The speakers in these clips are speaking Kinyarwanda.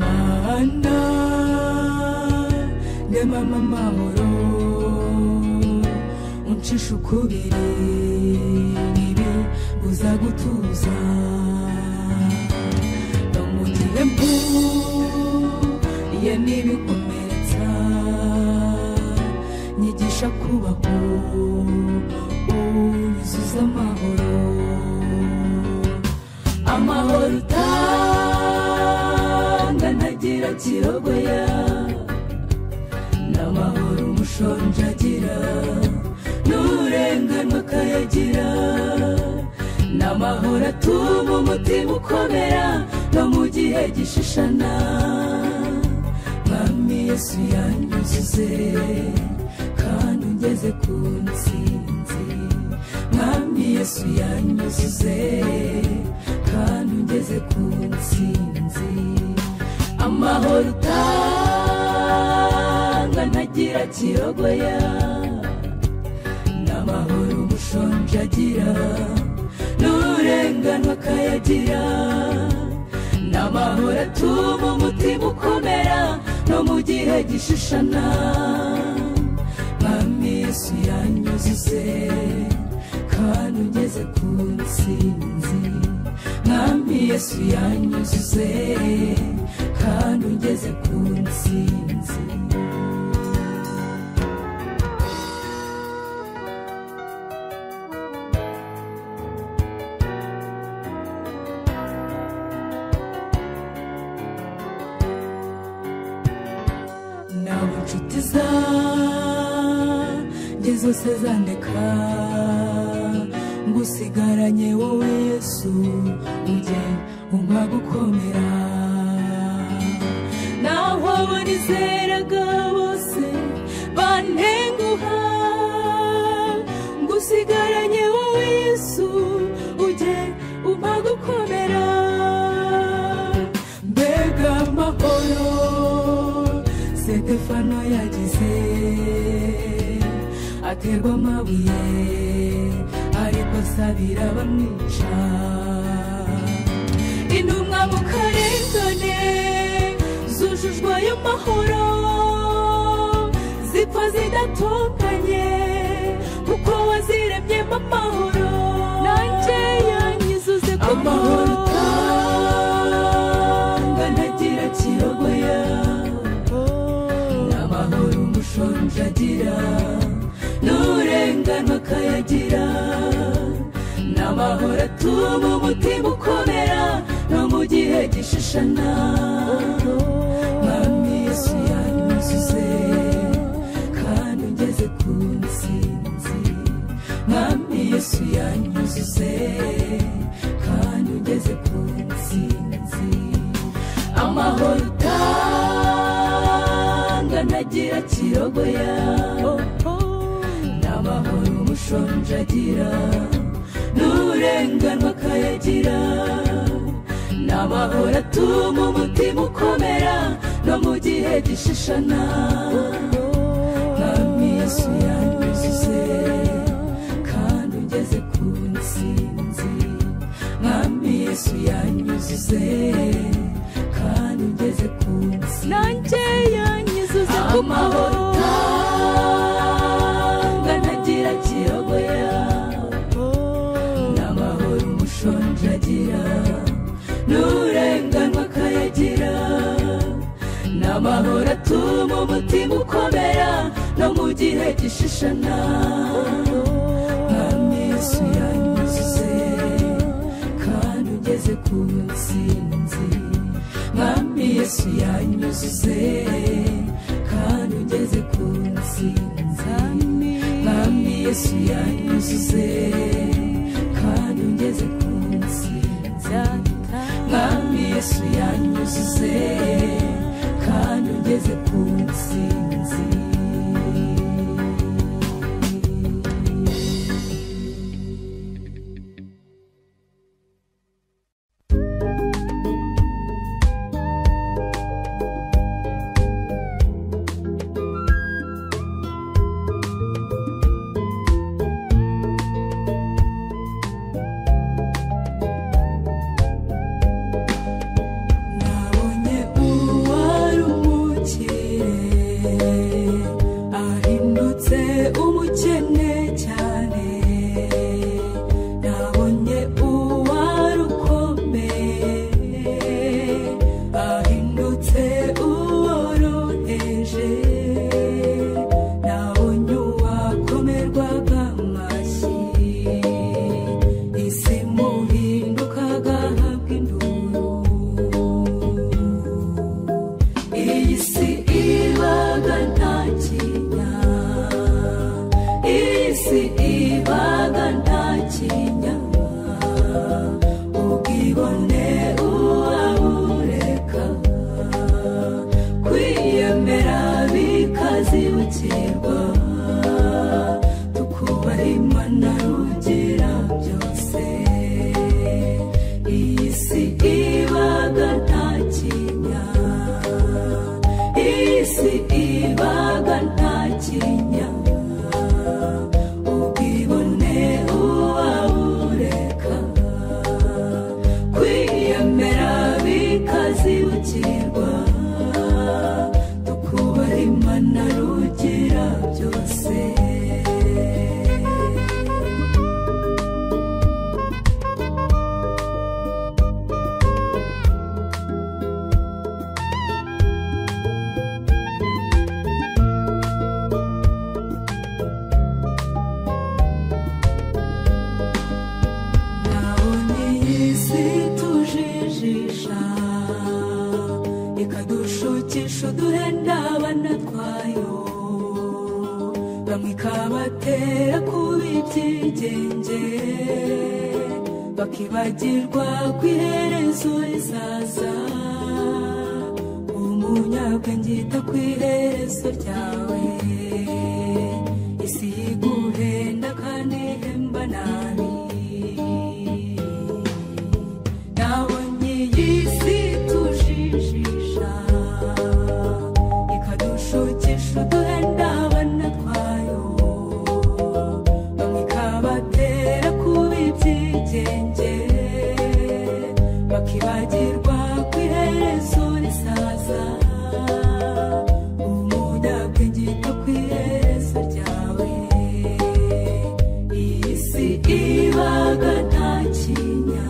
Mana nyamama amahoro uncisha ukubiri nibi buza gutuza ndamugire mpu ye nibikomeretsa nyigisha kubaho unyuzuza amahoro amahoro utanga ntagira kirogoya n'amahoro umushonji agira n'uburenganwa akayagira n'amahoro atuma umutima ukomera no mu gihe gishishana mwami yesu yanyuzuze kandi ungeze ku nsinzi mwami yesu yanyuzuze kandi ungeze ku nsinzi amahoro utanga ntagira kirogoya n'amahoro umushonji agira n'uburenganwa akayagira n'amahoro atuma umutima ukomera no mu gihe gishishana mwami yesu yanyuzuze kandi ugeze ku nsinzi mwami yesu yanyuzuze kandi ugeze ku nsinzi nabo inshuti zanjye zose zandeka ngusigaranye wowe yesu ujye umpa gukomera naho abo nizeraga bose bantenguha ngusigaranye wowe yesu ujye umpa gukomera mbega amahoro sitefano yagize aterwa amabuye ariko sabira bamwica intumwa mu karengane zujujwe ayo mahoro zipfa zidatonganye kuko waziremyemo amahoro nanjye yanyuzuze ku amahoro utanga ntagira kirogoya amahoro umushonji agira n'uburenganwa akayagira n'amahoro atuma umutima ukomera no mu gihe gishishana mwami yesu yanyuzuze kandi ugeze ku nsinzi mwami yesu yanyuzuze kandi ugeze ku nsinzi amahoro utanga ntagira kirogoya n'amahoro umushonji agira n'uburenganwa akayagira n'amahoro atuma umutima ukomera no mu gihe gishishana mwami yesu yanyuzuze kandi ugeze ku nsinzi mwami yesu yanyuzuze kandi ugeze ku nsinzi nanjye yanyuzuze ku amahoro utanga ntagira kirogoya n'amahoro umushonji agira n'uburenganwa akayagira n'amahoro atuma umutima ukomera no mu gihe gishishana mwami yesu yanyuzuze kandi ugeze ku nsinzi mwami yesu yanyuzuze kandi ugeze ku nsinzi mwami yesu yanyuzuze kandi ugeze ku nsinzi mwami yesu yanyuzuze kandi ugeze ku nsinzi nabonye uwa tuzakirwa tukubaha imana rugera byose iyi si ibaga nta kinya iyi si ibaga nta kinya ubwibone uwabureka kwiyemera bikazibukirwa tukubaha imana rugira byose nabonye iyi si tujijisha ikadushukisha uduhe n'abana twayo bamwe ikabatera kuba ibyigenge bakibagirwa ku iherezo rizaza umunyabwenge yita ku iherezo ryawe isi yiguhenda kandi ihemba nabi nabonye iyi si tujijisha ikadushukisha uduhe n'abana twayo bamwe ikabatera kuba ibyigenge bakibagirwa ku iherezo risaza umunyabwenge yita ku iherezo ryawe iyi si ibaga nta kinya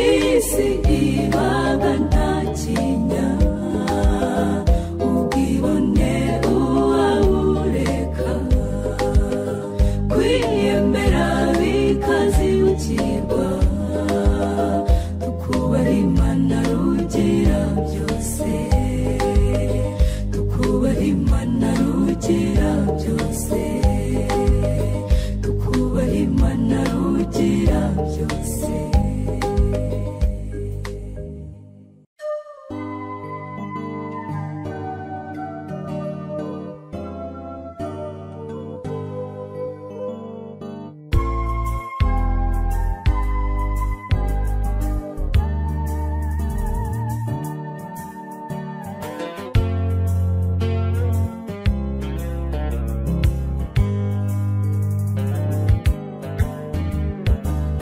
iyi si ibaga nta kinya ubwibone uwabureka kwiyemera bikazibukirwa tukubaha imana rugira byose tukubaha imana rugira byose tukubaha imana rugira byose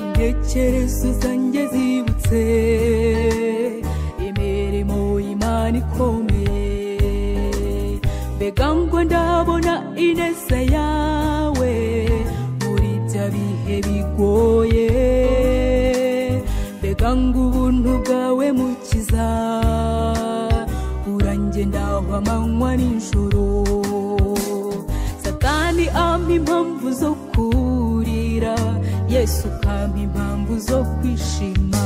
intekerezo zanjye zibutse imirimo y'imana ikomeye mbega ngo ndabona ineza yawe muri bya bihe bigoye mbega ngo ubuntu bwawe mukiza urangendaho amanywa n'ijoro satani ampa impamvu zo kurira yesu ukampa impamvu zo kwishima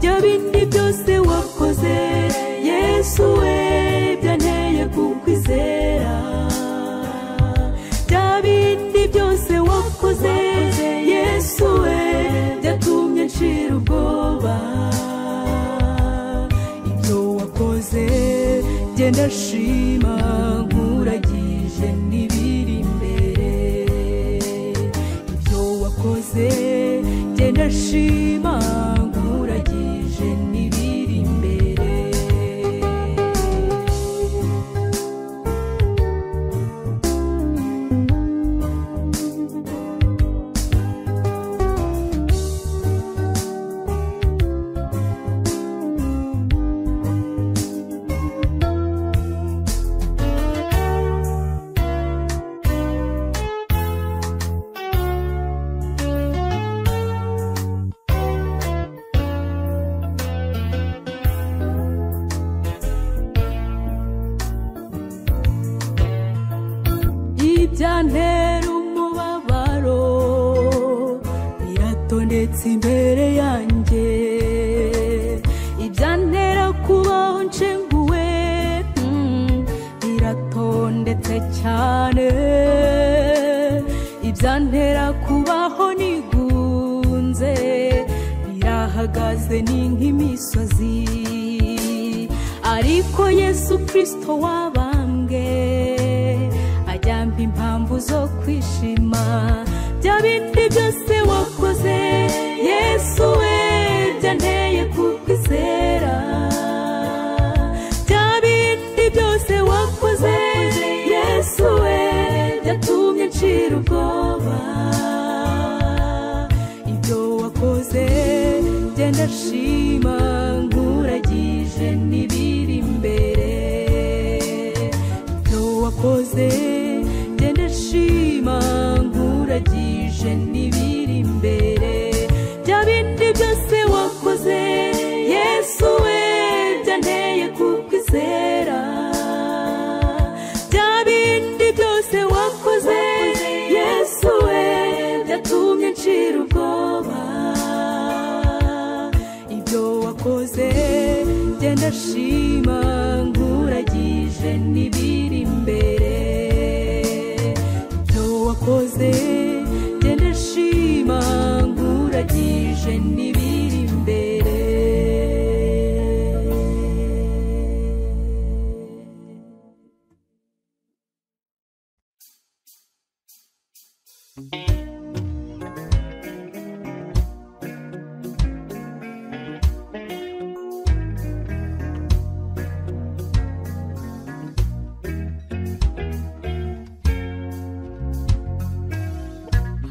bya bindi byose wakoze yesu we byanteye kukwizera bya bindi byose wakoze yesu we byatumye nshira ubwoba ibyo wakoze genda shima nkuragije n'ibiri imbere ibyo wakoze genda shima nkuragije n'ibiri imbere ibyantera umubabaro biratondetse imbere yanjye ibyantera kubaho nshenguwe mm, biratondetse cyane ibyantera kubaho nigunze birahagaze ni nk'imisozi ariko yesu kirisito wabambwe mpamvu zo kwishima bya bindi byose wakoze yesu we byanteye kukwizera bya bindi byose wakoze yesu we byatumye ncira ubwoba ibyo wakoze genda shima nkuragije n'ibiri imbere ibyo wakoze genda shima nkuragije n'ibiri imbere bya bindi byose wakoze yesu we byanteye kukwizera bya bindi byose wakoze yesu we byatumye ncira ubwoba ibyo wakoze genda shima nkuragije n'ibiri imbere ibyo wakoze genda shima nkuragije n'ibiri imbere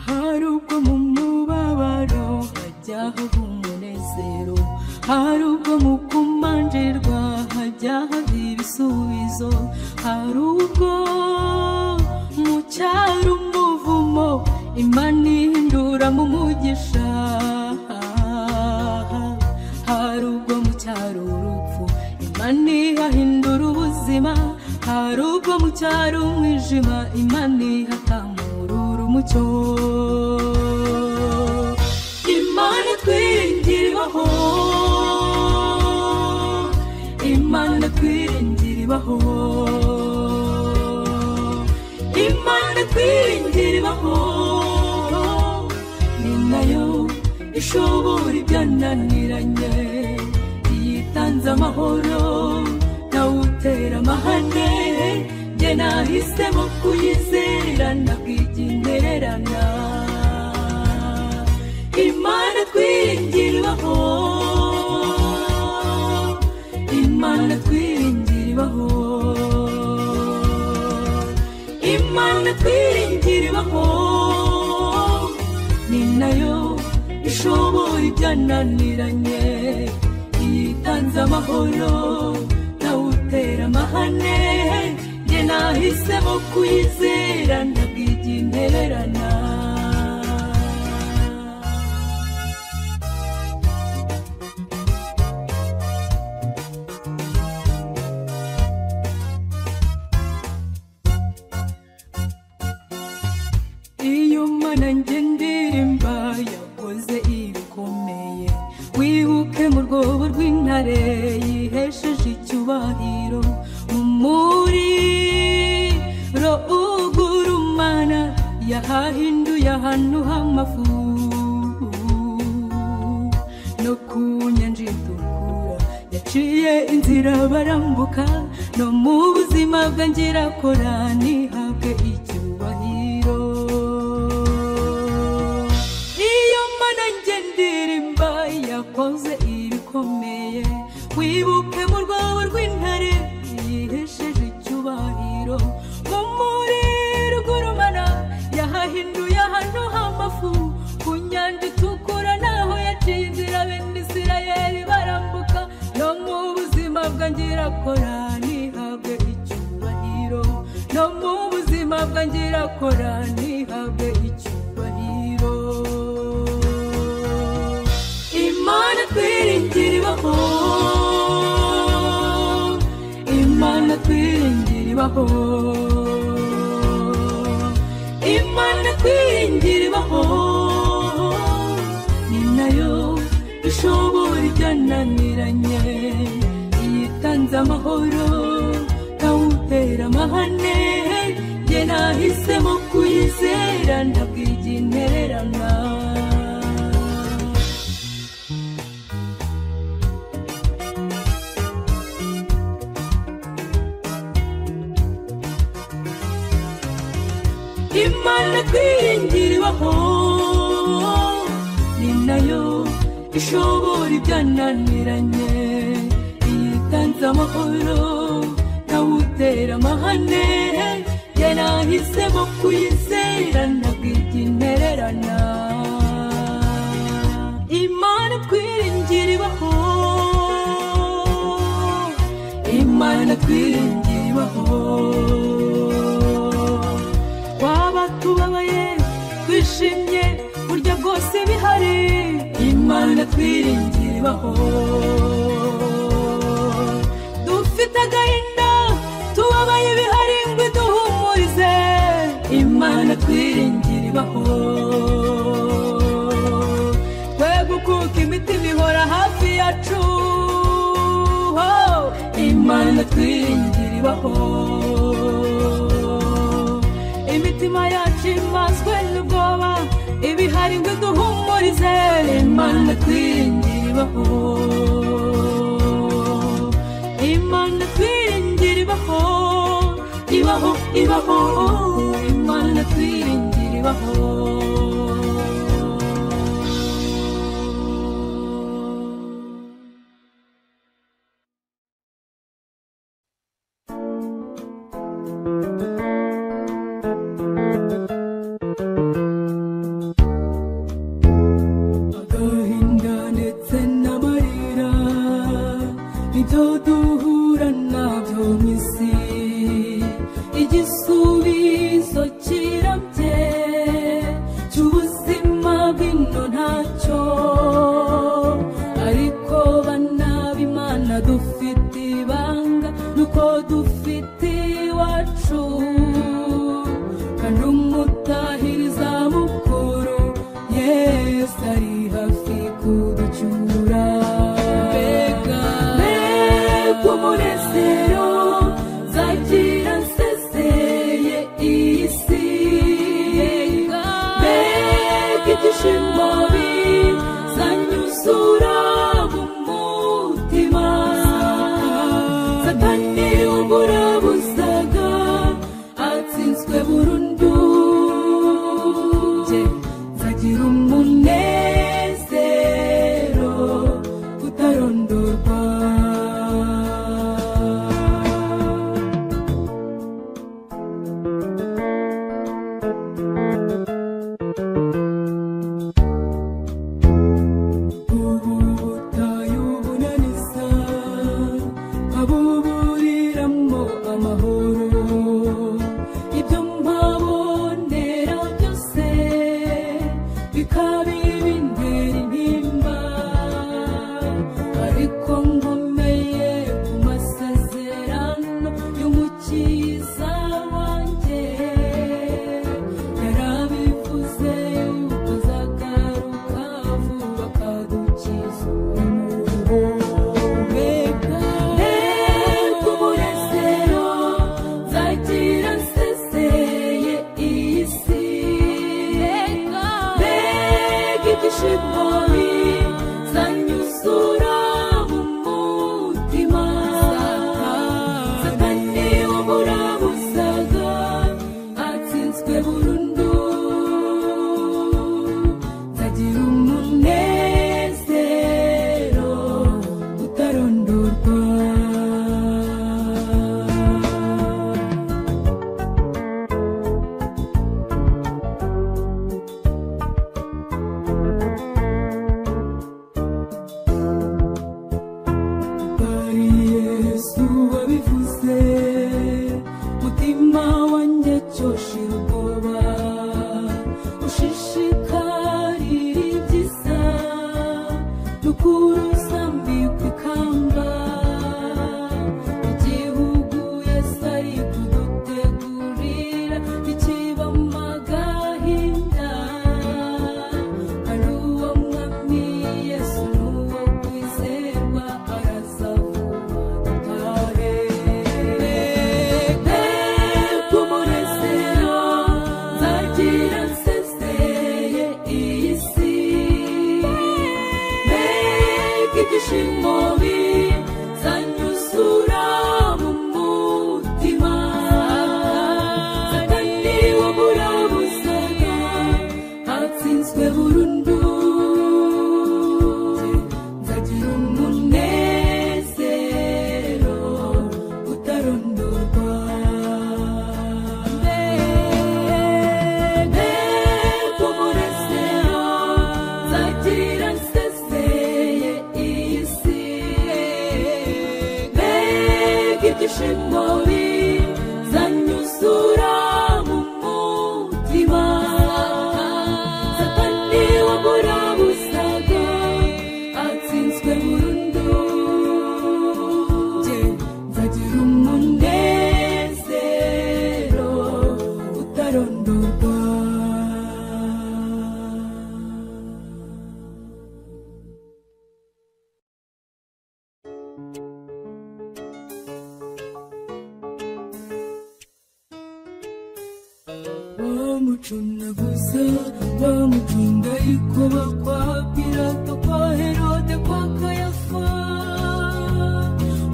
hari ubwo mu mubabaro hajyaho umunezero hari ubwo mu kumanjirwa hajyaho ibisubizo hari ubwo mu cyaro umuvumo imana ihinduramo umugisha hari ubwo mu cyaro urupfu imana ihahindura ubuzima hari ubwo mu cyaro umwijima imana ihatamurura umucyo imana twiringira ibaho imana twiringira ibaho imana twiringira ibaho ni nayo ishobora ibyananiranye iyitanze amahoro nawutera amahane nge nahisemo kuyizerera nabwiginerana imana twiringirwaho imana twiringirwaho imana twiringirwaho ni nayo ishobora ibyananiranye iyitanze amahoro nawutera amahane nge nahisemo kuyizera ntabwige intererana iyo mana njye ndirimba yakoze ibikomeye wibuke mu rwobo rw'intare yihesheje icyubahiro mu muriro ugurumana yahahinduye ahantu h'amafu no ku nyanja itukura yaciye inzira barambuka no mu buzima bwe ngirakora ntihabwe icyubahiro iyo mana njye ndirimba yakoze ibikomeye wibuke mu rwobo rw'intare yihesheje icyubahiro mu muriro ugurumana yahahinduye ahantu h'amafu ku nyanja itukura naho yaciye inzira bene isirayeli barambuka no mu buzima bwa ngirakora ntihabwe icyubahiro no mu buzima bwa ngirakora ntihabwe icyubahiro imana twiringira ibaho imana twiringira ibaho imana twiringira ibaho ni nayo ishobora ibyananiranye iyitanze amahoro nawutera amahane nge nahisemo kuyizera ndabwige intererana imana twiringiriweho ni nayo ishobora ibyananiranye iyitanze amahoro nawutera amahane jye nahisemo kuyizera ntabwiginererana imana twiringiriweho imana twiringiriweho waba tubabaye twishimye burya bwose bihari imana twiringiriweho dufite agahinda tubabaye bihari ngo iduhumurize imana twiringiriweho twe gukuka imitima ihora hafi yacu ho, imana twiringiriweho imitima yacu imaswe n'ubwoba ibihari ngo duhumurize imana twiringiriweho imana twiringiriweho ibaho ibaho imana twiringiriweho agahinda ndetse n'amarira nibyo duhura nabyo mu isi igisubizo kirabye cy'ubuzima bw'ino ntacyo ariko bana b'imana dufite ibanga nuko dufite iwacu kandi umutahiriza mukuru yesu ari hafi kuducyura mbega mbega umunezero zagira nsezeye iyi si mbega ibyishimo bizanyuzura mu mutima satani uburabuzaga atsinzwe burundu Jye nzagira umunezero utarondorwa ubu butayu bunaniza abuburiramo amahoro ibyo mbabonera byose bikabira imbere intimba ariko nkomeye ku masezerano y'umukiza wanjye yarabivuze yuko azagaruka vuba akadukiza umuntu mbega mbega umunezero bihagije imbobi zanyuzura mu mutima satani waburabusaga atsinzwe burundu Jye nzagira umunezero utarondorwa bamucunga gusa bamucunga ariko bakwa pirata kwa herode kwa kayafa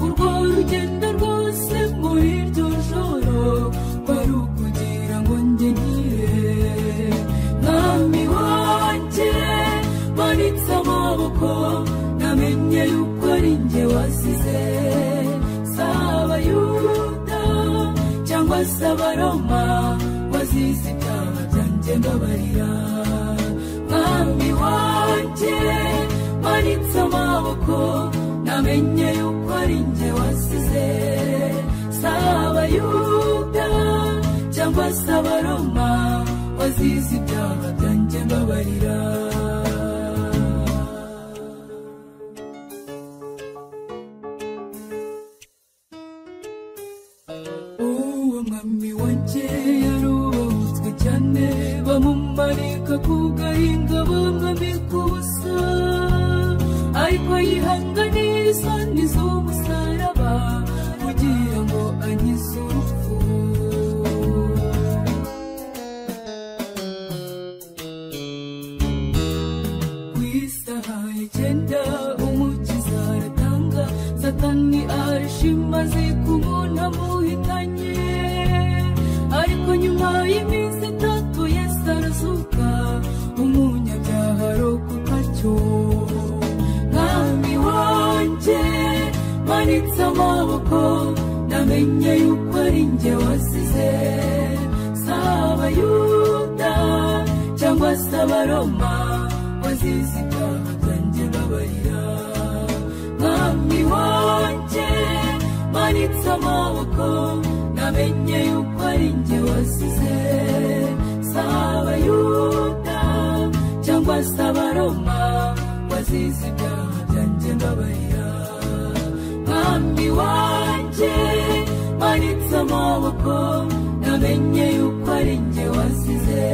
urwo rugendo rwose muri iryo joro kwari ukugira ngo njye nkire mwami wanjye manitse amaboko namenye yuko ari njye wasize saba yuda cyangwa se abaroma wazize ibyaha byanjye mbabarira mwami wanjye manitse amaboko namenye yuko ari njye wasize saba yuda cyangwa se abaroma wazize ibyaha byanjye mbabarira uwo mwami wanjye yarubahutswe cyane bamumanika ku gahinga bamwambika ubusa ariko yihanganiye isoni z'umusaraba kugira ngo ankize urupfu ku isaha icyenda umukiza aratanga satani arashima azi ko umuntu amuhitanye ariko nyuma y'iminsi itatu yesu arazuka umunyabyaha arokoka cyo mwami wanjye manitse amaboko namenye yuko ari njye wasize saba yuda cyangwa se abaroma wazize ibyaha byanjye babarira mwami wanjye manitse amaboko namenye yuko ari njye wasize saba yuda cyangwa se abaroma wazize ibyaha byanjye babarira mwami wanjye manitse amaboko namenye yuko ari njye wasize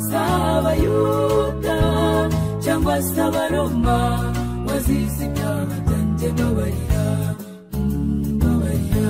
saba yuda cyangwa se abaroma wazize ibyaha byanjye babarira babarira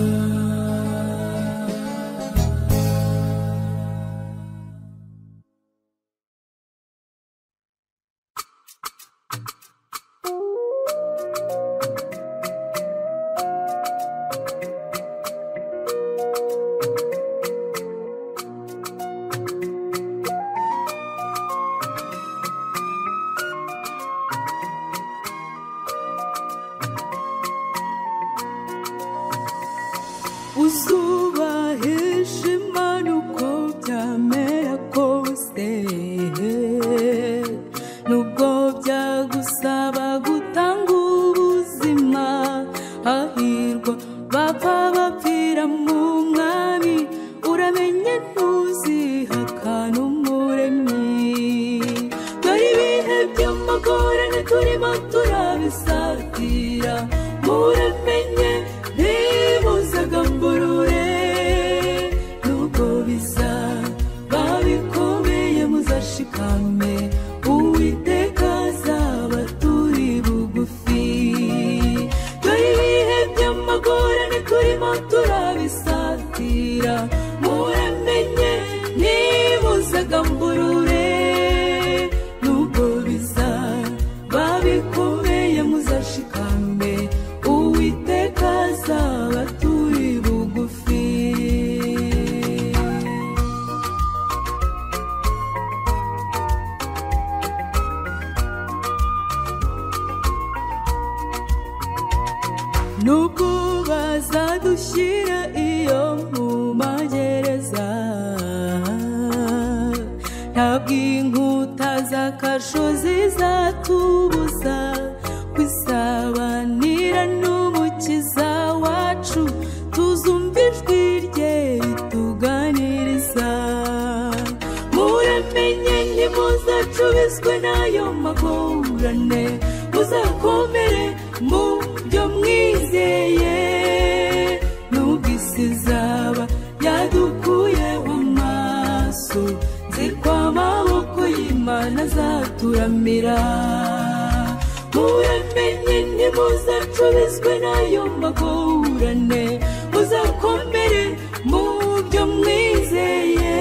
uzubahisha imana uko byamera kose nubwo byagusaba gutanga ubuzima hahirwa bapfa bapfira mu mwami uramenye ntuzihaka n'umuremyi dore ibihe by'amagorane turimo turabisatira muramenye ntimuzagamburure nubwo biza babikomeye muzashikame uwiteka azabaturi bugufi dore ibihe by'amagorane turimo turabisatira muramenye ntimuzagamburure nubwo biza babikomeye muzashikame uwiteka azabaturi bugufi nubwo bazadushyira iyo mu magereza ntabwo inkuta z'akarusho zizatubuza kwisabanira n'umukiza wacu bakurane muzakomere mu byo mwizeye nubwo isi izaba yadukuyeho amaso nzi ko amaboko y'imana azaturamira muramenye ntimuzacubizwe n'ayo magorane muzakomere mu byo mwizeye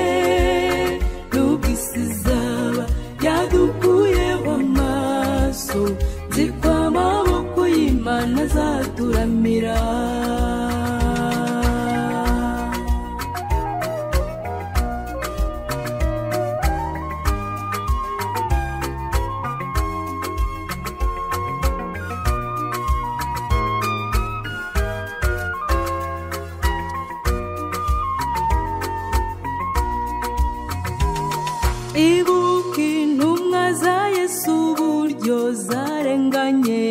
nubwo isi izaba yadukuyeho amaso nzi ko amaboko y'imana azaturamira ibuka intumwa za yesu uburyo zarenganye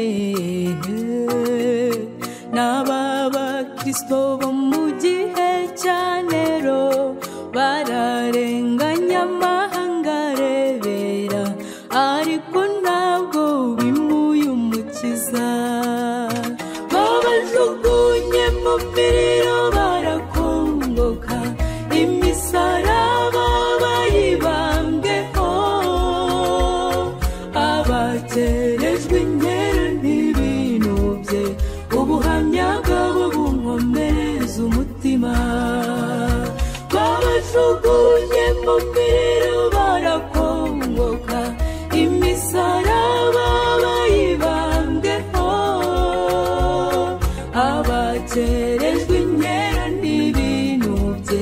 n'ababakristo bo mu gihe cya nero bararenganya amahanga arebera ariko ntabwo bimuye umukiza babajugunye mu miriro barakongoka imisaraba bayibambeho abakerejwe inkera ntibinubye ubuhamya bwabo bunkomereza umutima babajugunye mu miriro barakongoka imisaraba bayibambeho abakerejwe inkera ntibinubye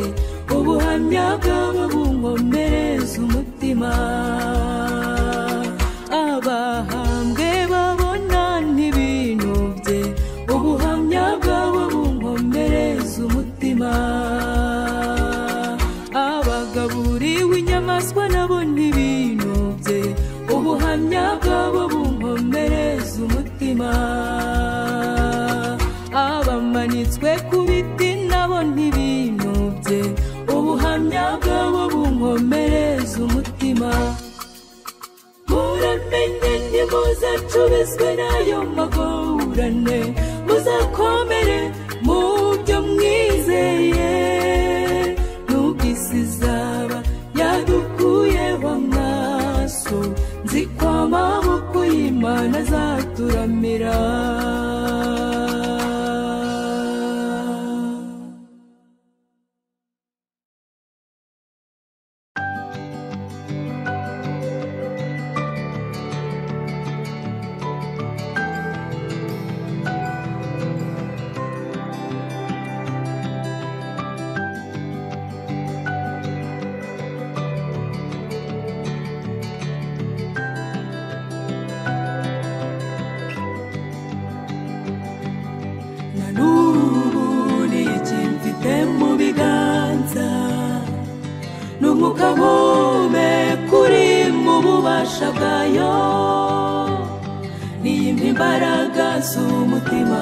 ubuhamya bwabo bunkomereza umutima abahambwe babona ntibinubye ubuhamya bwabo bunkomereza umutima abagaburiwe inyamaswa nabo ntibinubye ubuhamya bwabo bunkomereza umutima abamanitswe ku biti nabo ntibinubye ubuhamya bwabo bunkomereza umutima muramenye ntimuzacubizwe n'ayo magorane muzakomere mu byo mwizeye nubwo isi izaba yadukuyeho amaso nzi ko amaboko y'imana azaturamira na n'ubu ni iki mfite mu biganza ni umwuka mpumeka uri mu bubasha bwayo niyimpa imbaraga z'umutima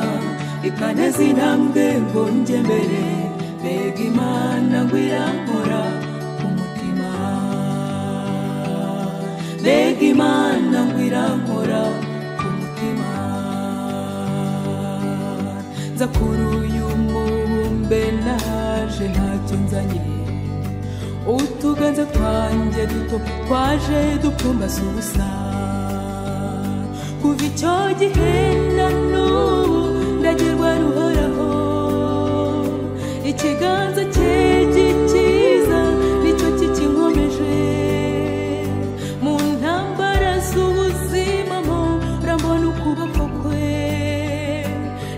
ikaneza intambwe ngo njye mbere mbega imana ngo irankora ku mutima mbega imana ngo irankora ku mutima nza kuri uyu mubumbe naje ntacyo nzanye utuganza twanjye duto twaje dupfumbase ubusa kuva icyo gihe na n'ubu ndagerwa ruhoraho ikiganza cye gikiza nicyo kikinkomeje mu ntambara z'ubuzima mo urambona ukuboko kwe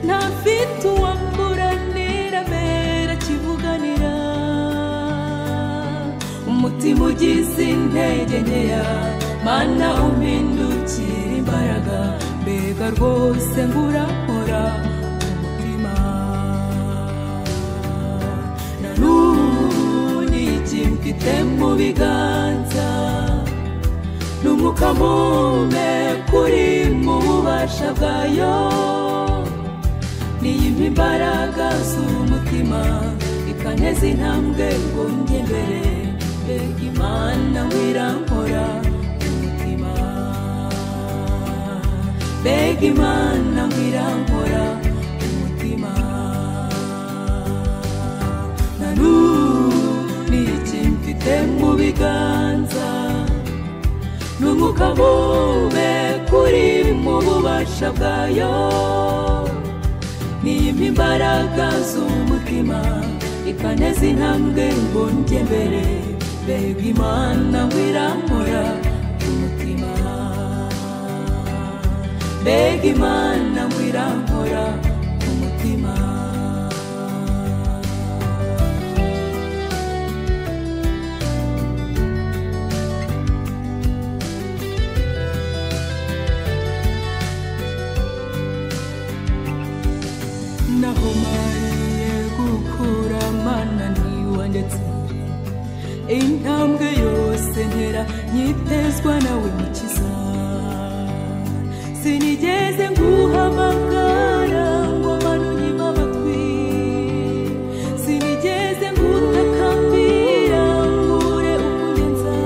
ntafite uwamuranira mbere akivuganira umutima ugize intege nkeya mana umpindukira imbaraga mbega rwose ngo urakora umutima na n'ubu ni iki mfite mu biganza ni umwuka mpumeka uri mu bubasha bwayo niyimpa imbaraga z'umutima ikaneza intambwe ngo njye mbere mbega imana wirankora umutima mbega imana ngo irankora umutima na n'ubu ni iki mfite mu biganza ni umukabube kuri mu bubasha bwayo niyima imbaraga z'umutima ikaneza intambwe ngo njye mbere mbega imana ngo irankora umutima mbega imana ngo irankora umutima nahumariye gukura mananiwa ndetse intambwe yose ntera nyitezwa nawe mukiza sinigeze nguhamagara ngo abantu nyima amatwi sinigeze ngutakambira ngure ukunyenza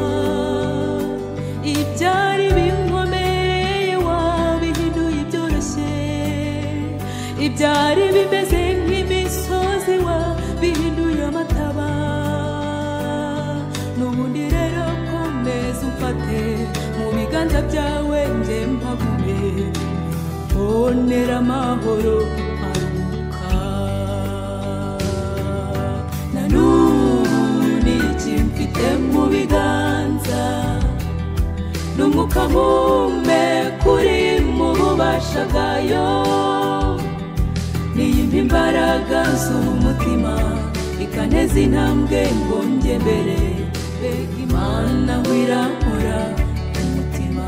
ibyari binkomereye wabihinduye ibyoroshye ibyari bimeze nk'imisozi wabihinduye amataba n'ubundi rero komeza umfate mu biganza byawe njye mpagume mbonera amahoro aruhuka na n'ubu ni iki mfite mu biganza ni umwuka mpumeka uri mu bubasha bwayo niyima imbaraga z'umutima ikaneza intambwe ngo njye mbere mbega imana ngo irankora umutima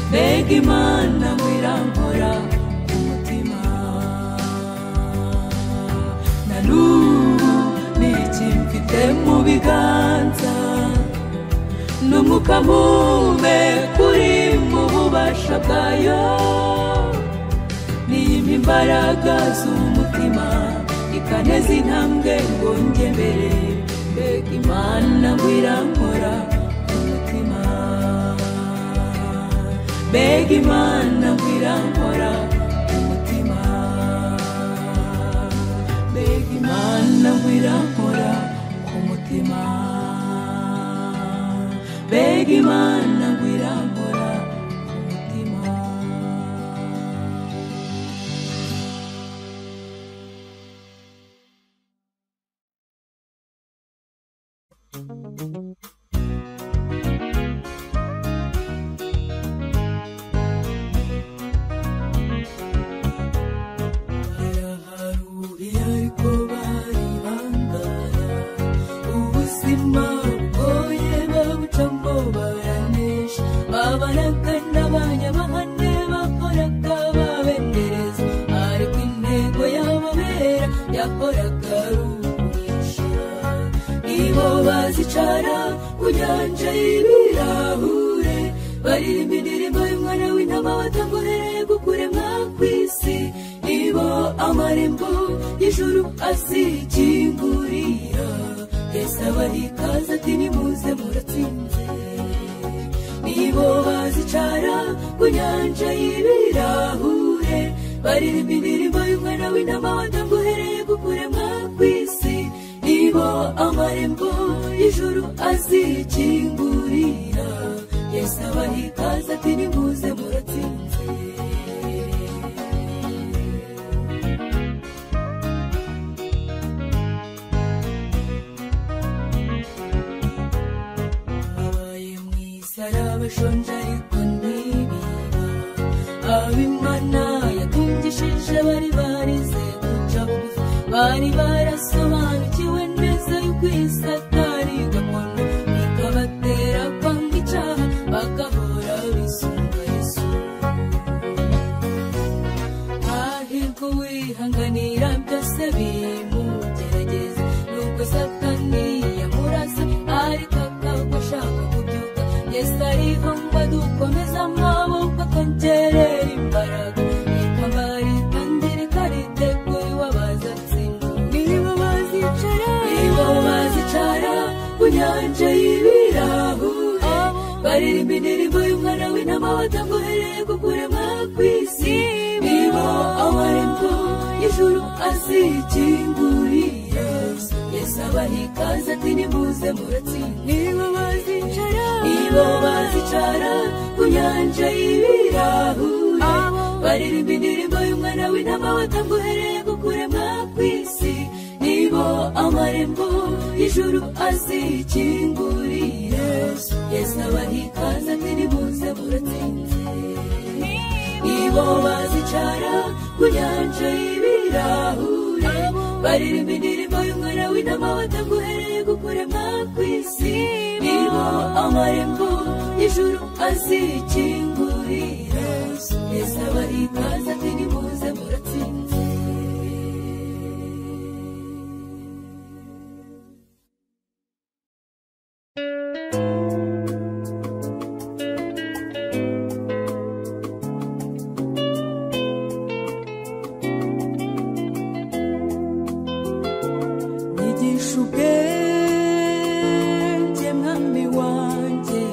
mbega imana ngo irankora umutima na n'ubu ni iki mfite mu biganza n'umwuka mume kuri mu bubasha bwayo niyima imbaraga z'umutima ikaneza intambwe ngo njye mbere mbega imana ngo irankora umutima mbega imana ngo irankora umutima mbega imana ngo irankora umutima mbega imana ngo irankora umutima baraharuye ariko baribangara ubuzima bugoye babucamo baranesha babaragana abanyamahane bakoraga babendereza ariko intego y'amabera yakoraga ari ukugurisha nibo bazicara ku nyanja y'ibirahure baririmba indirimbo y'umwana w'intama watangorereye gukuremwa kw'isi nibo amarembo y'ijuru azikingurira yesu abarikaza ati nimuze muratsinze nibo bazicara ku nyanja y'ibirahure baririmba indirimbo y'umwana w'intama watanguhereye gukuremwa kw'isi nibo amarembo y'ijuru azikingurira yesu abaha ikaze ati nimuze muratsinze abaye mwiza arabashonje ariko ntibiba abimana yatungishije bari barize guca bugufi bari barasobanukiwe neza yuko isatari gakondo ikabatera kwanga icyaha bagahora bisunga yesu ahirwa uwihanganira byose bimugerageza nuko satani yamurasa ariko akagwa ashaka kubyuka yesu ariho ngo adukomeze amaboko akongerera imbaraga rikabarika ndirika ritegura iwabazatsinda niba bazicara niba bazicara ku nyanja y'ibirahure baririmba indirimbo y'umwana w'intama wa ataguhereye kukurema kw'isi niba awarempo ijuru azikingurira yesu abaha ikaze ati nimuze muratsinda niba bazicara nibo bazicara ku nyanja y'ibirahure Abo. baririmba indirimbo y'umwana w'intama wataguhereye kukurema kw'isi nibo amarembo y'ijuru azikingurira yesu abaha ikaze ati nimuze muratsinze nibo bazicara ku nyanja y'ibirahure baririmba indirimbo y'umwana w'intama wataguhereye kukurema kw'isi nibo amarembo y'ijuru azikingurira yesu abaha ikaze ati nimuze muratsinze nyigisha ubwenge mwami wanjye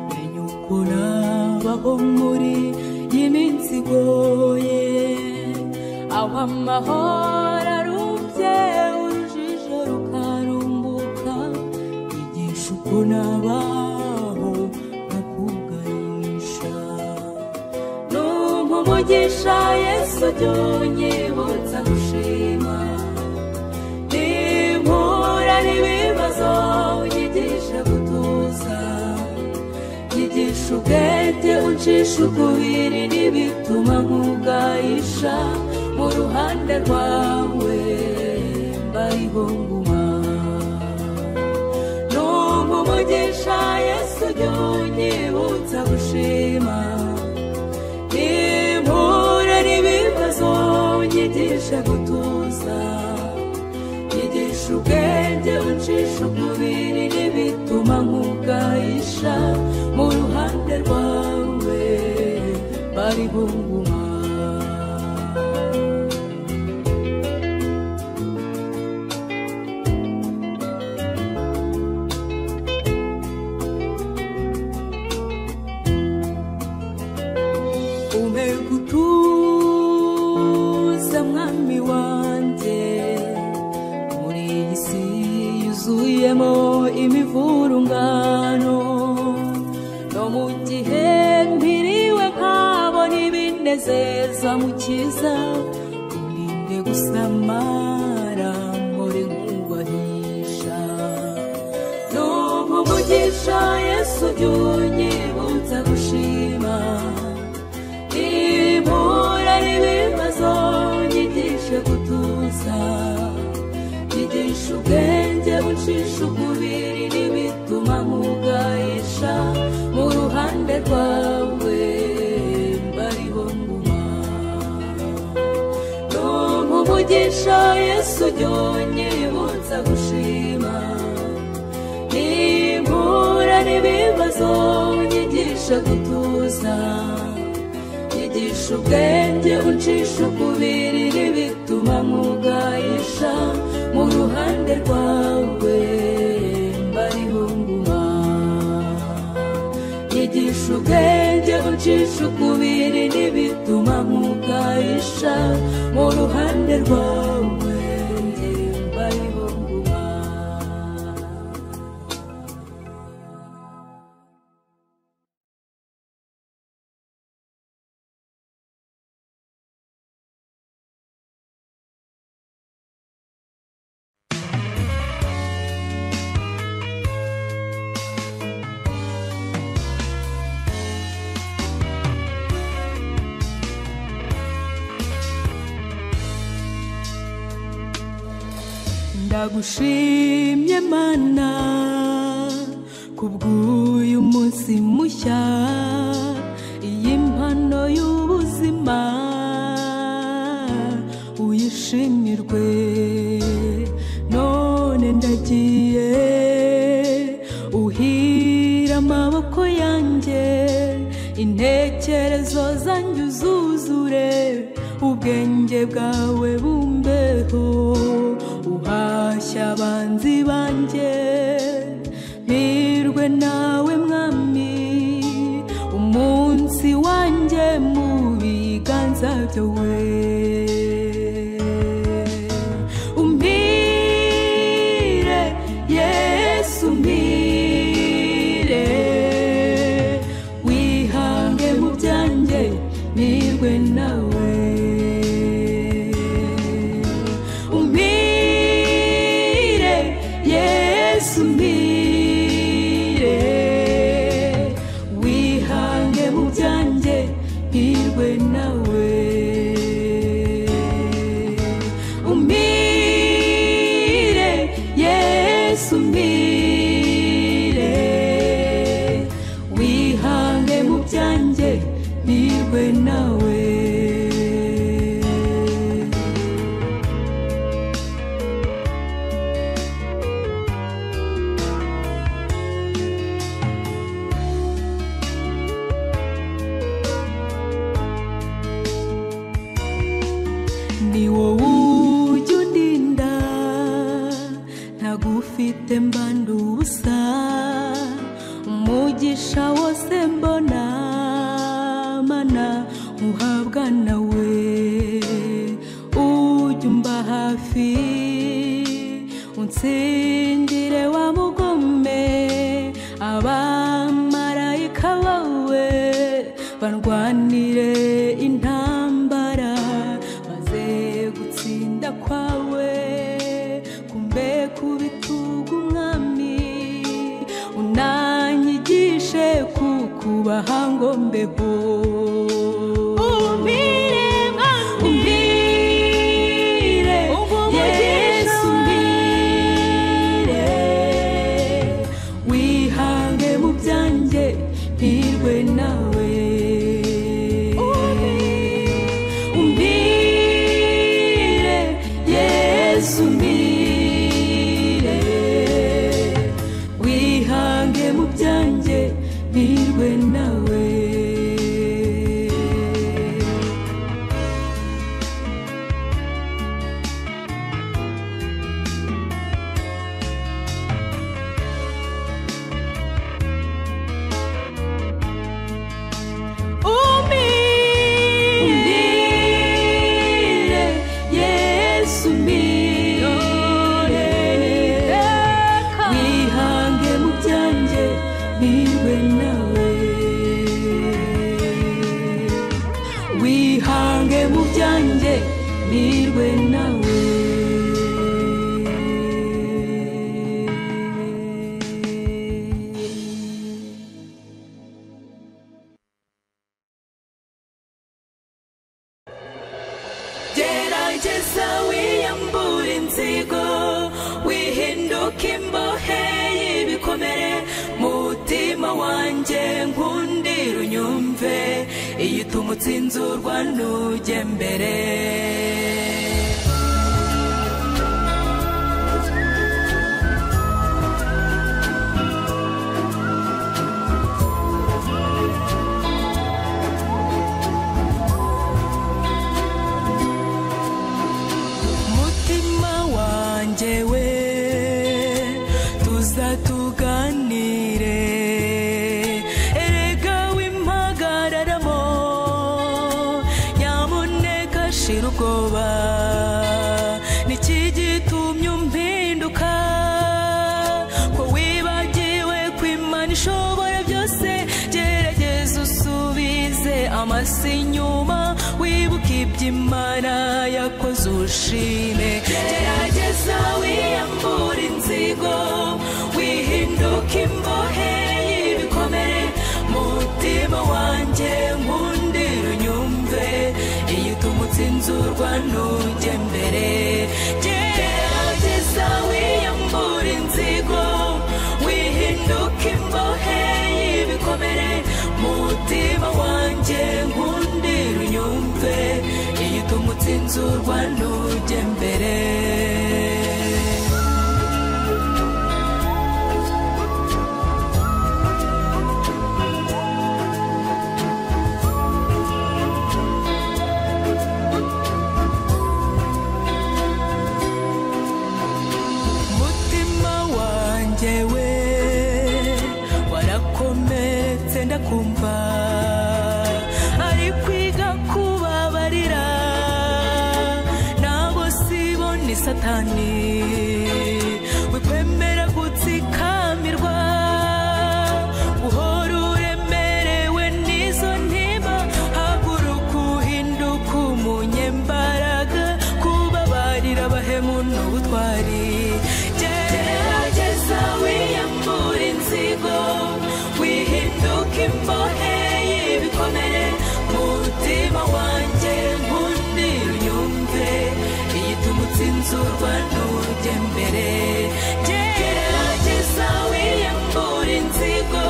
menya uko nabaho muri iyi minsi igoye aho amahoro arubye urujijo rukarumbuka nyigisha uko nabaho nkakuganisha numva umugisha yesu jya unyibutsa gushima nimpura n'ibibazo unyigishe gutuza nyigisha ubwete uncisha ukubiri n'ibituma nk'ubwayisha mu ruhande rwawe mbariho nguma numva umugisha yesu jya unyibutsa gushima nimpura n'ibibazo unyigishe gutuza nyigisha ubwenge uncisha umubiri n'ibituma nk'ubwayisha mu ruhande rwawe bari bunguma umpe gutuza mwami wanjye muri iyi si yuzuyemo imivurungano no mu gihe mpiriwe nkabona ibinezeza mukiza uninde gusamara muri nkubahija numva umugisha yesu jya unyibutsa gushima impura n'ibibazo nyigishe gutuza nyigisha ubwenge uncisha umubiri n'ibituma nkugayisha mu ruhande rwawe mbariho nguma numva umugisha yesu jya unyibutsa gushima nimpura n'ibibazo nyigisha gutuza nyigisha ubwenge uncisha ukubiri n'ibituma nkugayisha mu ruhande rwawe mbariho nguma nyigisha ubwenge uncisha ukubiri n'ibituma nkugayisha mu ruhande rwawe mbariho nguma ndagushimye mana kubw'uyu munsi mushya iyi mpano y'ubuzima uyishimirwe none ndagiye uhira amaboko yanjye intekerezo zanjye uzuzure ubwenge bwawe bumbeho uhashya abanzi banjye mpirwe nawe mwami umuntu nzabyo we umpire yesu umpire wihange mu byanjye nirwe nawe umpire yesu umpire wihange mu byanjye mpirwe nawe umpire yesu umpire wihange mu byanjye mpirwe nawe ni wowe ujya undinda ntagufite mbanda ubusa umugisha wose mbona mana uhabwa nawe ujya umba hafi unsindire wa mugome abamarayika bawe barwanire intambara maze gutsinda kwawe kumbe ku bitugu umwami unanyigishe kukubaha ngo mbeho umpire umpire yesu umpire wihange mu byanjye mpirwe nawe umbire yesu umbire wihange mu byanjye mpirwe nawe Umbire, Yesu umbire, wihange mu byanjye niwe nawe wihange mu byanjye nirwe nawe gerageza wiyambure inzigo wihinduke imbohe y'ibikomere mutima wanjye nkundira unyumve iyo utuma utsinzurwa ntujye mbere mutima wanjye we tuzatuganire erega wimpagararamo nyamuneka shira ubwoba niki gitumye umpinduka ko wibagiwe ko imana ishobora byose gerageza usubize amasi inyuma wibuke ibyo imana yakoze ushime gerageza wiyambure inzigo wihinduke imbohe y'ibikomere mutima wanjye nkundira unyumve iyo utuma utsinzurwa ntujye mbere gerageza wiyambure inzigo wihinduke imbohe y'ibikomere mutima wanjye nkundira unyumve iyo utuma utsinzurwa ntujye mbere umutima wanjye we warakometse ndakumva ari kwiga kubabarira satani wikwemera gutsikamirwa uhora uremerewe n'izo ntiba haguruka uhinduka umunyembaraga kubabarira abahemu n'ubutwari gerageza wiyambura inzigo wihinduka imbohe y'ibikomere mu mutima wanjye nkundira unyumve igituma utsinzurwa n'urujya mbere gerageza wiyambura inzigo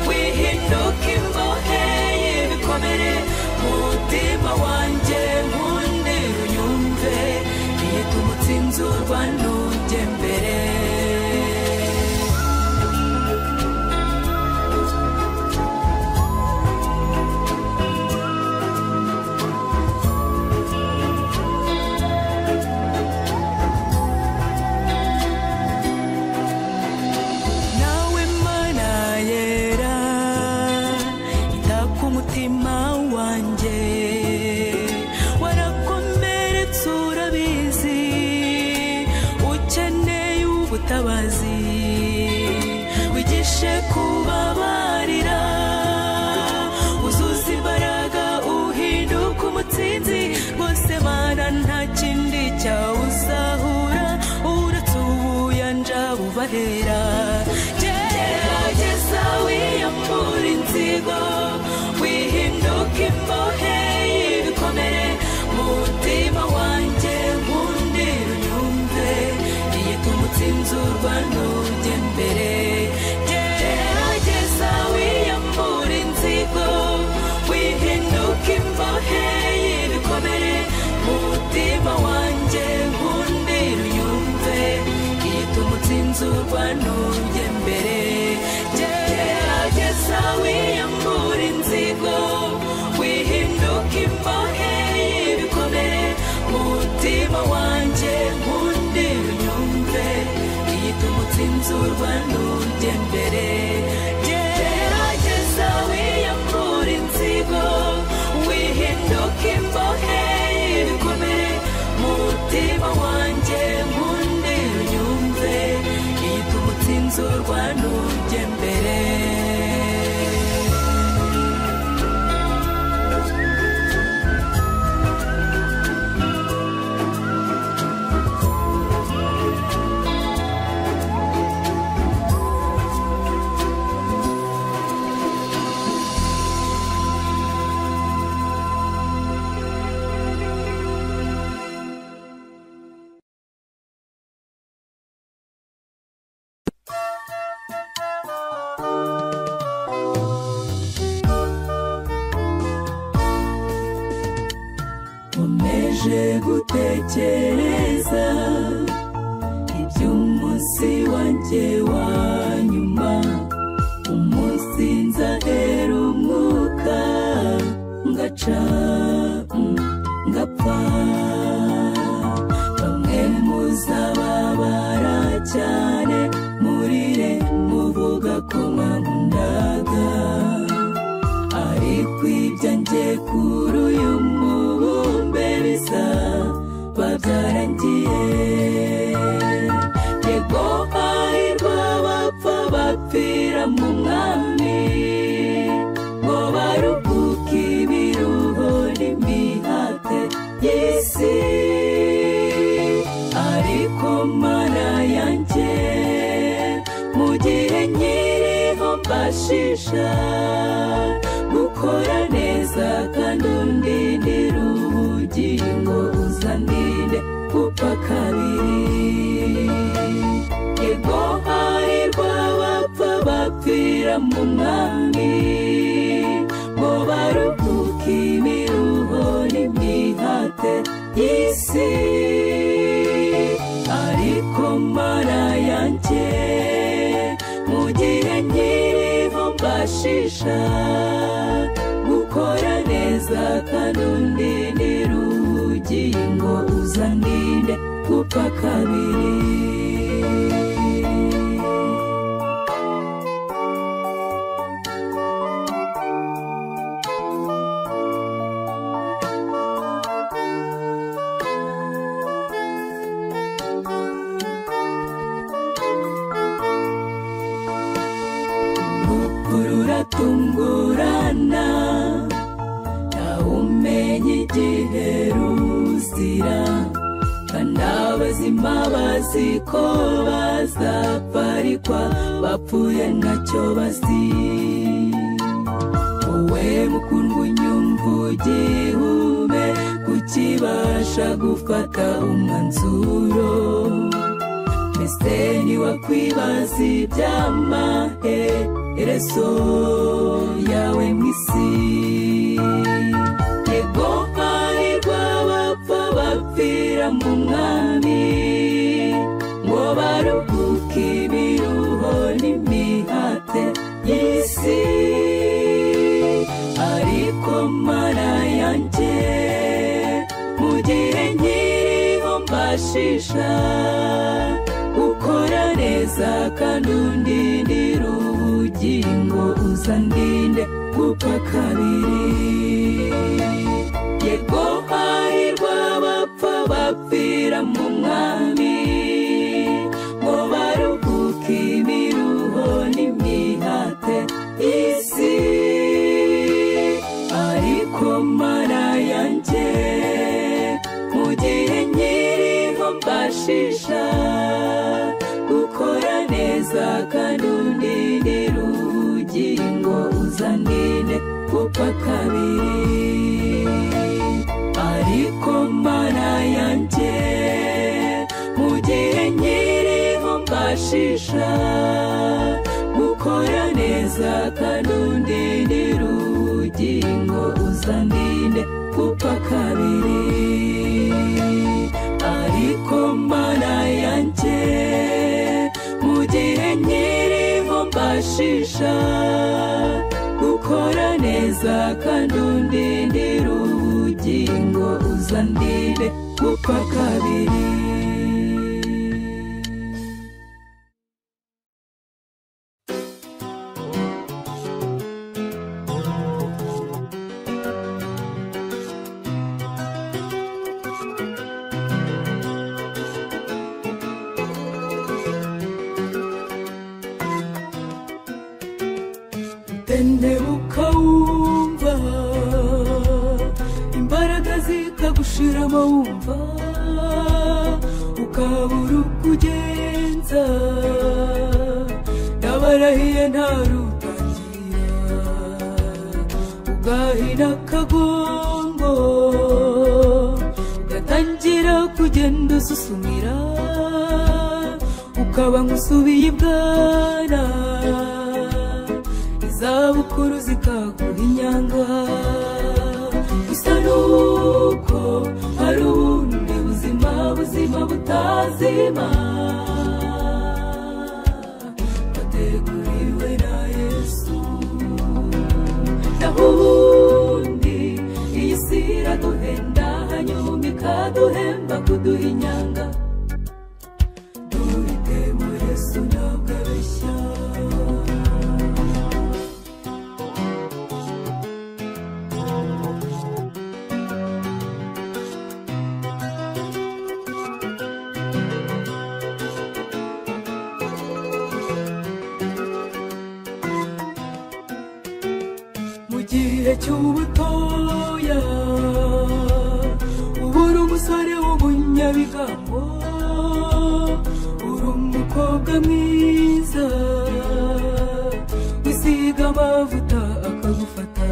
wihinduka imbohe y'ibikomere mu mutima wanjye nkundira unyumve igituma utsinzurwa n'urujya mbere nawe mana yera ita ku mutima wanjye warakomeretse urabizi ukeneye ubutabazi wigishe kubabarira uzuza imbaraga uhinduka umutsinzi rwose mana nta kindi cyawusahura uretse ubuyanja bubahera gerageza wiyambura inzigo wihinduka imbohe y'ibikomere mu mutima wanjye nkundira unyumve igituma utsinzurwa n'ujya mbere gerageza wiyambura inzigo wihinduka imbohe y'ibikomere mu mutima wanjye nkundira unyumve igituma utsinzurwa n'ujya mbere gerageza wiyambura inzigo wihinduka imbohe y'ibikomere mu mutima wanjye nkundira unyumve igituma utsinzurwa n'ujya mbere gerageza wiyambura inzigo wihinduka imbohe y'ibikomere mu mutima wanjye nkundira unyumve igituma utsinzurwa n'ujya mbere nkomeje gutekereza iby'umunsi wanjye wa nyuma umunsi nzahera umwuka ngaca mm, ngapfa bamwe muzababara cyane murire muvuga ko mwankundaga ariko ibyanjye kuri uyu mubumbe bisa babyarangiye yego hahirwa bapfa bapfira mu mwami ngo baruhuke ibiruho n'imihate y'isi ariko mana yanjye mu gihe nkiriho mbashisha gukora neza kandi undindira ubugingo uzandinde gupfa kabiri yego harirwa bapfa bapfira mu mwami ngo baruhuke imiruho n'imihate y'isi ariko mara yanjye mu gihe nkiriho mbashisha gukora neza kandi undindira ubugingo uzandinde gupfa kabiri kandi abazima bazi ko bazapfa ariko abapfuye ntacyo bazi wowe mukundwa unyumva ugihume kukibasha gufata umwanzuro mbese ntiwakwibaza iby'amaherezo yawe mu isi yego hahirwa abapfa bapfira mu mwami ngo baruhuke ibiruho n'imihate y'isi ariko mara yanjye mu gihe nkiriho mbashisha gukora neza kandi undindira ubugingo uzandinde gupfa kabiri yego hahirwa abapfa bapfira mu mwami ngo baruhuke imiruho n'imihate y'isi ariko mara yanjye mu gihe nkiriho mbashisha gukora neza kandi undindira ubugingo uzandinde gupfa kabiri ariko mana yanjye mu gihe nkiriho mbashisha gukora neza kandi undindira ubugingo uzandinde gupfa kabiri ariko mana yanjye mu gihe nkiriho mbashisha gukora neza kandi undindira ubugingo uzandinde gupfa kabiri tendebuka wumva imbaraga zikagushiramo wumva ukabura uko ugenza ndabarahiye nta rutangira ugahina akagongo ugatangira kugenda ususumira ukaba nk'usubiye ibwana izabukuru zikaguha inyanga gusa nuko hari ubundi buzima buzima butazima wateguriwe na yesu naho ubundi iyi si iraduhenda hanyuma ikaduhemba kuduha inyanga duhite mu yesu ntabwo abeshya mu gihe cy'ubutoya uba uri umusore w'umunyabigambo uri umukobwa mwiza wisiga amavuta akagufata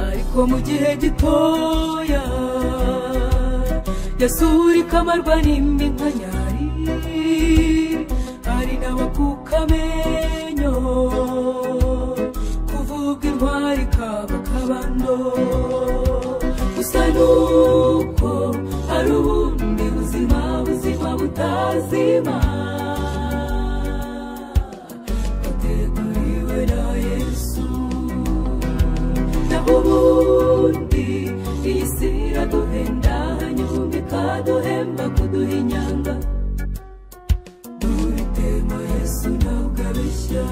ariko mu gihe gitoya yasura ikamarwa n'imbi nka nyari hari n'abakuka amenyo kuvuga intwari kaba kabando gusa nuko hari ubundi buzima buzima butazima wateguriwe na yesu naho ubundi iyi si iraduhenda hanyuma ikaduhemba kuduha inyanga duhitemo yesu ntabwo abeshya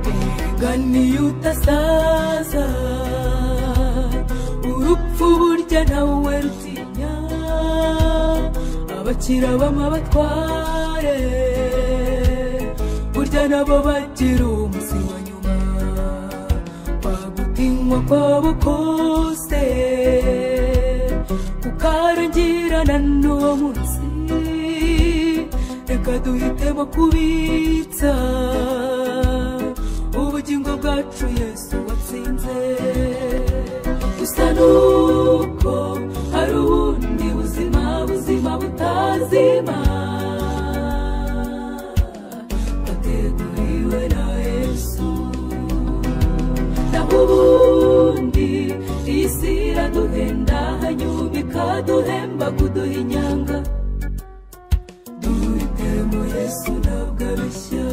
umugani udasaza urupfu burya nawe rutinya abakira b'amabatware burya nabo bagira umuzi wa nyuma wagutinywa kwabo kose kukarangirana n'uwo munsi reka duhitemo kubitsa ubugingo bwacu yesu watsinze gusa nuko hari ubundi buzima buzima butazima wateguriwe na yesu naho ubundi iyi si iraduhenda hanyuma ikaduhemba kuduha inyanga duhitemo yesu ntabwo abeshya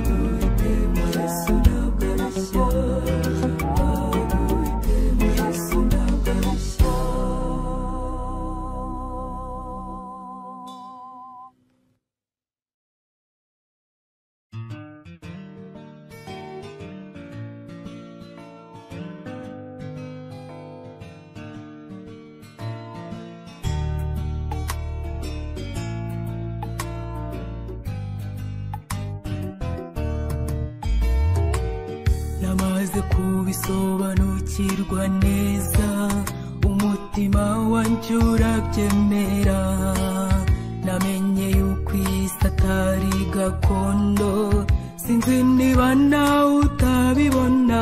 duhitemo yesu ntabwo abeshya duhitemo yesu ntabwo abeshya namaze kubisobanukirwa neza umutima wanjye urabyemera namenye yuko iyi si atari gakondo sinzi niba nawe utabibona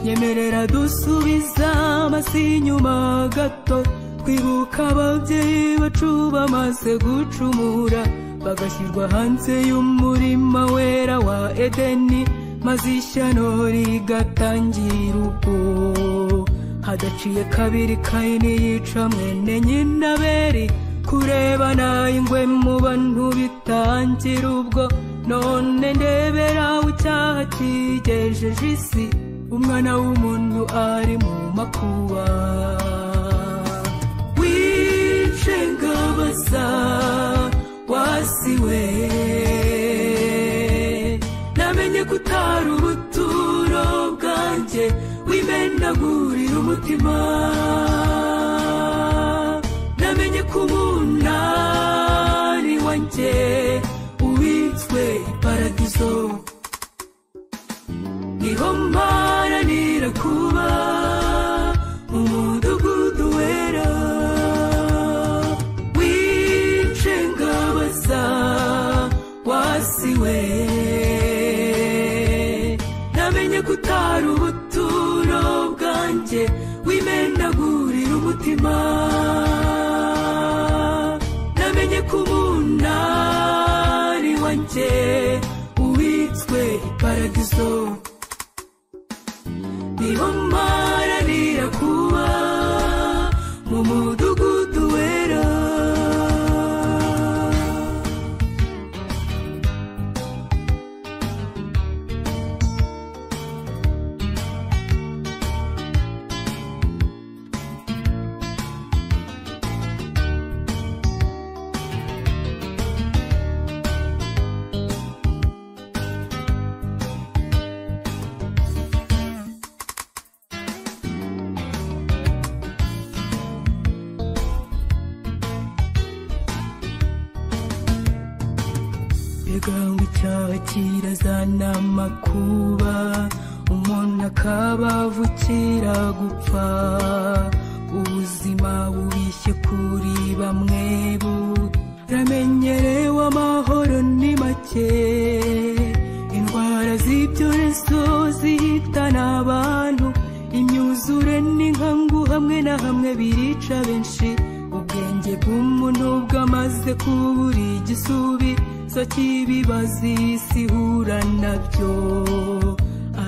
nyemerera dusubiza amasi inyuma gato twibuka ababyeyi bacu bamaze gucumura bagashyirwa hanze y'umurima wera wa edeni maze ishyano rigatangira ubwo hadaciye kabiri kayini yica mwene nyina beri kurebana ingwe mu bantu bitangira ubwo none ndebera aho icyaha kigejeje isi umwana w'umuntu ari mu makuba wice ngabaza wasiwe namenye ko utari ubuturo bwanjye wimenagurira umutima namenye ko umunani wanjye ubitswe paradizo niho mparanira kuba mu mudugudu wera wice ngabaza wasiwe namenye ko utari ubuturo bwanjye wimenagurira umutima namenye ko umunani wanjye uwitswe paradizo niho mparanira kuba mu mudugudu wera mbega ngo icyaha kirazana amakuba umuntu akaba avukira gupfa ubuzima bubishye kuri bamwe buramenyerewe amahoro ni make indwara z'ibyorezo zihitana abantu imyuzure n'inkangu hamwe na hamwe birica benshi ubwenge bw'umuntu bwamaze kubura igisubizo cy'ibibazo isi ihura nabyo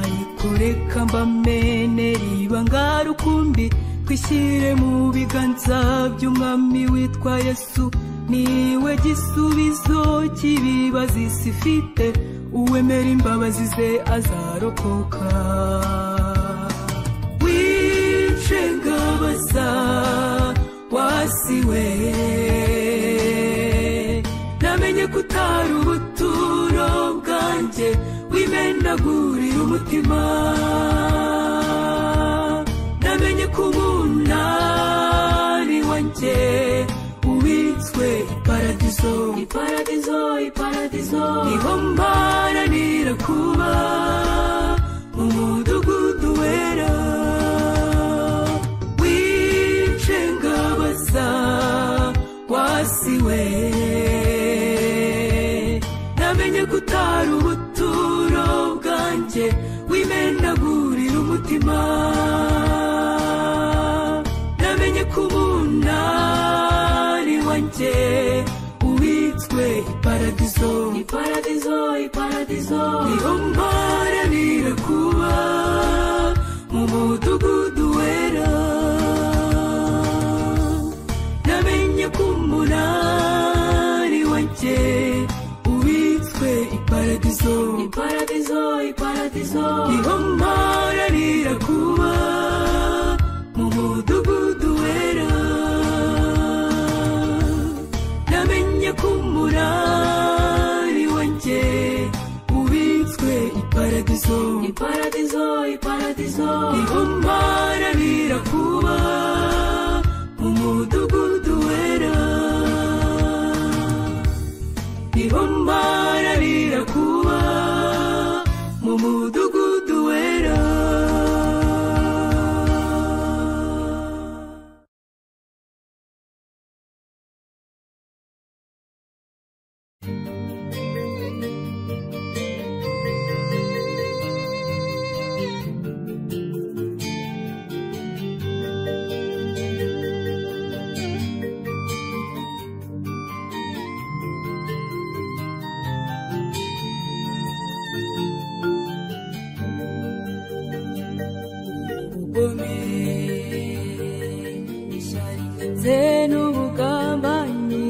ariko reka mbamenere ibanga rukumbi twishyire mu biganza by'umwami witwa yesu niwe gisubizo cy'ibibazo isi ifite uwemera imbabazi ze azarokoka wice ngabaza wasiwe namenye ko utari ubuturo bwanjye wime binyagurira umutima namenye ko umunani wanjye ubitswe iparadizo iparadizo iparadizo niho mbaranira kuba mu mudugudu wera w'inshengabaza wasiwe namenye ko utari ubuturo bwanjye wimenagurira umutima namenye ko umunani wanjye uwitswe iparadizo iparadizo iparadizo niho mparanira kuba mu mudugudu wera namenye ko umunani wanjye ubitswe iparadizo iparadizo iparadizo niho mparanira kuba mu mudugudu wera namenye ko umunani wanjye ubitswe iparadizo iparadizo iparadizo niho mparanira kuba mu mudugudu wera niho mbararira kuba mu mudugudu wera ubugome ishyari ndetse n'ubugambanyi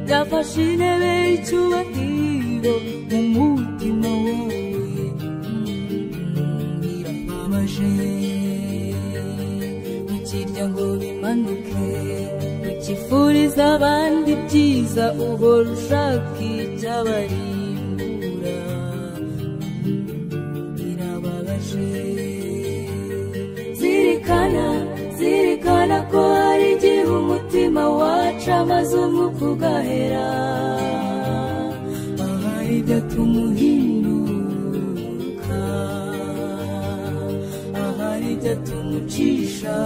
byafashe intebe y'icyubahiro mu mutima wowe birababaje mukirya ngo bimanuke mukifuriza abandi byiza uhora ushaka icyabarimbura birababaje zirikana zirikana ko hari igihe umutima waca amaze umwuka ugahera abari gatuma uhinduka ahari gatuma ucisha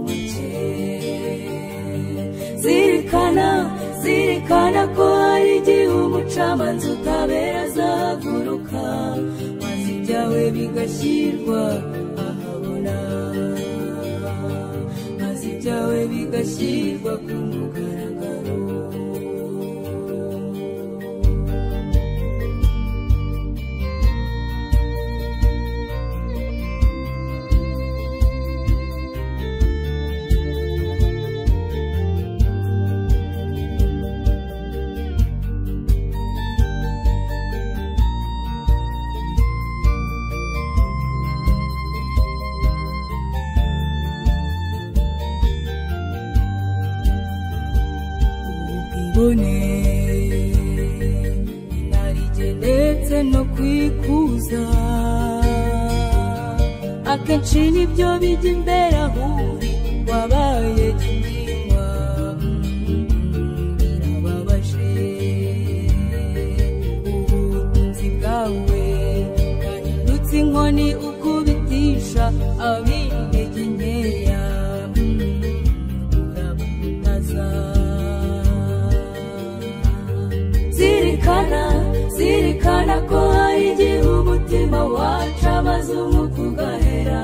make zirikana zirikana ko hari igihe umucamanza utabera azahaguruka maze ibyawe bigashyirwa ahabona maze ibyawe bigashyirwa ku mugaragaro ubwibone inarijye ndetse no kwikuza akenshi nibyo bijya imbere ahuri wabaye gihingwa birababaje ubutunzi bwawe bwahindutse inkoni ukubitisha ab'intege nkeya urabutaza zirikana zirikana ko hari igihe umutima waca amaze umwuka ugahera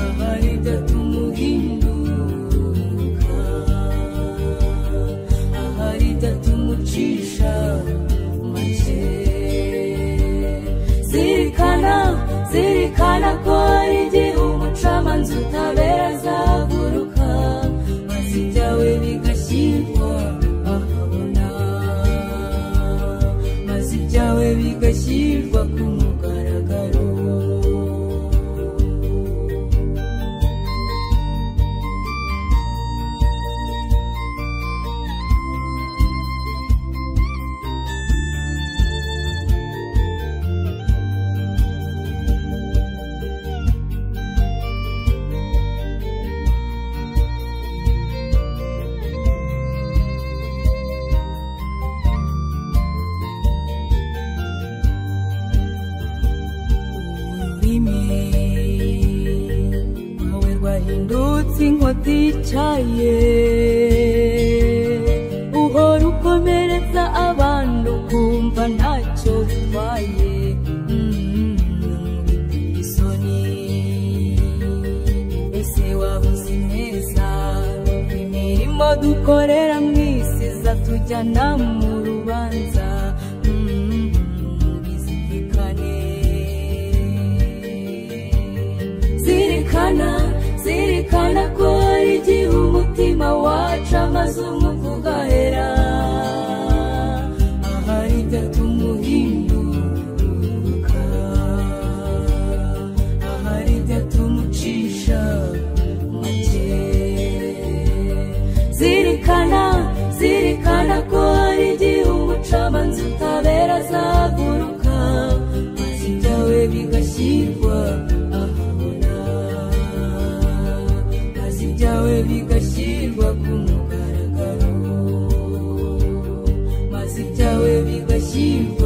ahari idatuma uhinduka ahari idatuma ucisha make zirikana zirikana ko hari igihe umucamanza utabera azaguruka maze ibyawe bigashyirwa ahabona maze ibyawe bigashyirwa ku mugaragaro uhindutse inkota yicaye uhora ukomeretsa abandi ukumva ntacyo bitwaye Mm, biteye isoni ese waba uzi neza imirimo dukorera mu isi izatujyana mu rubanza Mm, bizirikane zirikana zirikana ko hari igihe umutima wacu amazungu kugahera ahari byatuma uhinduka ahari byatuma ucisha make zirikana zirikana ko hari igihe umucamanza utabera azaguruka maze ibyawe bigashyirwa ahabona maze ibyawe bigashyirwa ku mugaragaro maze ibyawe bigashyirwa